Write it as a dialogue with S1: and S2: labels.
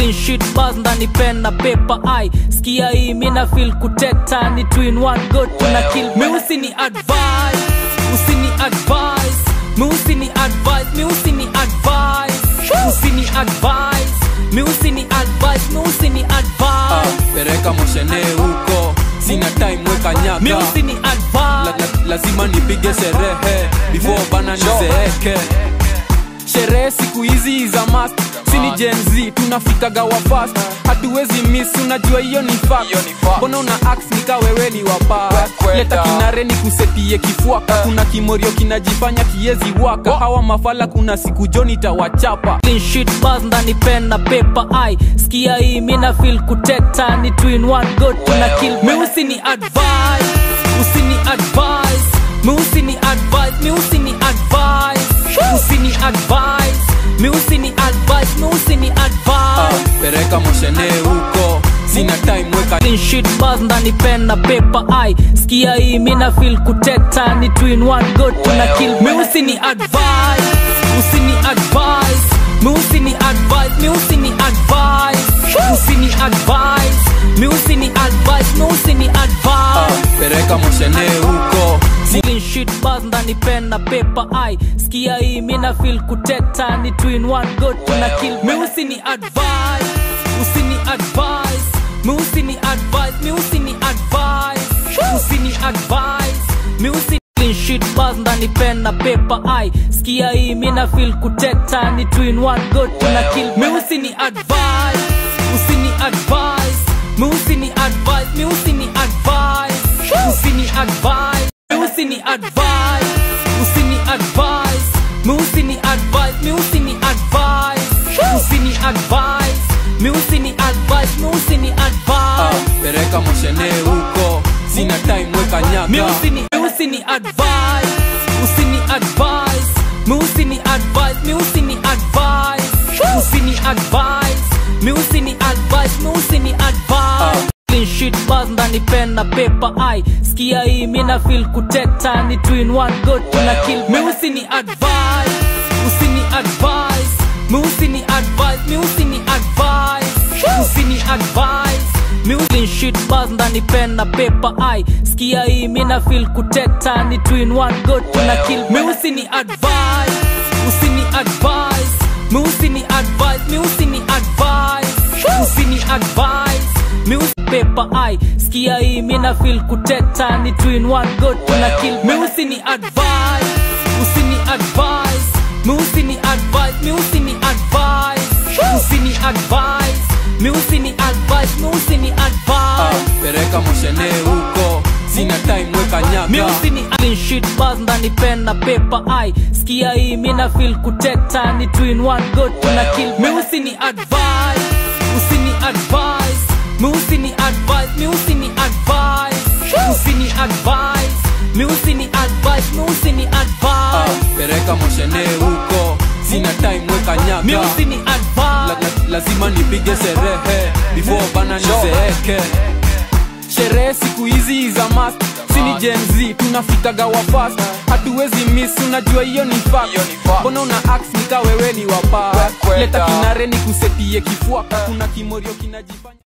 S1: clean sheet bars ndani pen na paper ai skia hii mina feel kuteta ni two in one go tuna kill mi usini advice usini advice mi usini advice mi usini advice usini advice mi usini advice mi usini
S2: Ah,
S1: advice
S2: pereka moshene huko sina time weka nyaka
S1: mi usini
S2: la,
S1: advice
S2: la, lazima nipige sherehe before bana nizeeke sherehe siku hizi za mast sini Gen Z tunafikaga wa fast hatuwezi miss unajua hiyo ni fact
S3: Hiyo ni fact.
S2: mbona una ax nikaweweli wa past
S3: Kwenda.
S2: leta kinare ni kusetie kifuaka kuna kimorio kinajifanya kiezi waka hawa mafala kuna siku joni tawachapa
S1: clean sheet bars ndani pen na paper ai skia hii mina feel kuteta ni two in one go tuna kill mi usini advice usini advice mi usini advice mi usini advice usini advice mi usini advice mi usini
S2: ah,
S1: advice
S2: pereka moshene huko sina time weka
S1: clean sheet bars ndani pen na paper ai skia hii mina feel kuteta ni two in one go tuna kill mi usini advice usini advice mi usini advice mi usini advice usini advice mi usini advice mi usini
S2: ah,
S1: advice
S2: pereka moshene huko
S1: clean sheet bars ndani pen na paper ai skia hii mina feel kuteta ni two in one go tuna kill mi usini advice usini advice mi usini advice mi usini advice usini advice mi usini clean sheet bars ndani pen na paper ai skia hii mina feel kuteta ni two in one go tuna kill mi usini advice usini advice mi usini advice mi usini advice usini advice mi usini advice usini advice mi usini advice mi usini advice usini advice mi usini advice mi usini
S2: ah,
S1: advice
S2: pereka moshene huko sina time weka nyaka
S1: mi usini mi usini advice usini advice mi usini advice mi usini advice usini advice mi usini advice mi usini advice clean sheet bars ndani pen na paper ai skia hii mina feel kuteta ni two in one go tuna kill mi usini advice usini advice mi usini advice mi usini advice usini advice mi clean sheet bars ndani pen na paper ai skia hii mina feel kuteta ni two in one go tuna kill mi usini advice usini advice mi usini advice mi usini advice usini advice mi us paper ai skia hii mina feel kuteta ni two in one go tuna kill mi usini advice usini advice mi usini advice mi usini advice usini advice mi usini advice mi usini
S2: ah,
S1: advice
S2: pereka moshene huko sina time weka
S1: mi
S2: nyaka
S1: usini clean sheet bars ndani pen na paper ai skia hii mina feel kuteta ni two in one go tuna kill mi usini advice usini advice mi usini advice mi usini advice usini advice mi usini advice mi usini
S2: ah,
S1: advice
S2: pereka moshene huko sina time weka nyaka
S1: mi usini
S2: la,
S1: advice
S2: la, lazima nipige sherehe before bana nizeeke sherehe siku hizi za mast sini Gen Z tunafikaga wa fast hatuwezi miss unajua hiyo ni fact
S3: Hiyo ni fact.
S2: mbona una ax nikaweweli wa past
S3: Kwenda.
S2: leta kinare ni kusetie kifuaka kuna kimorio kinajifanya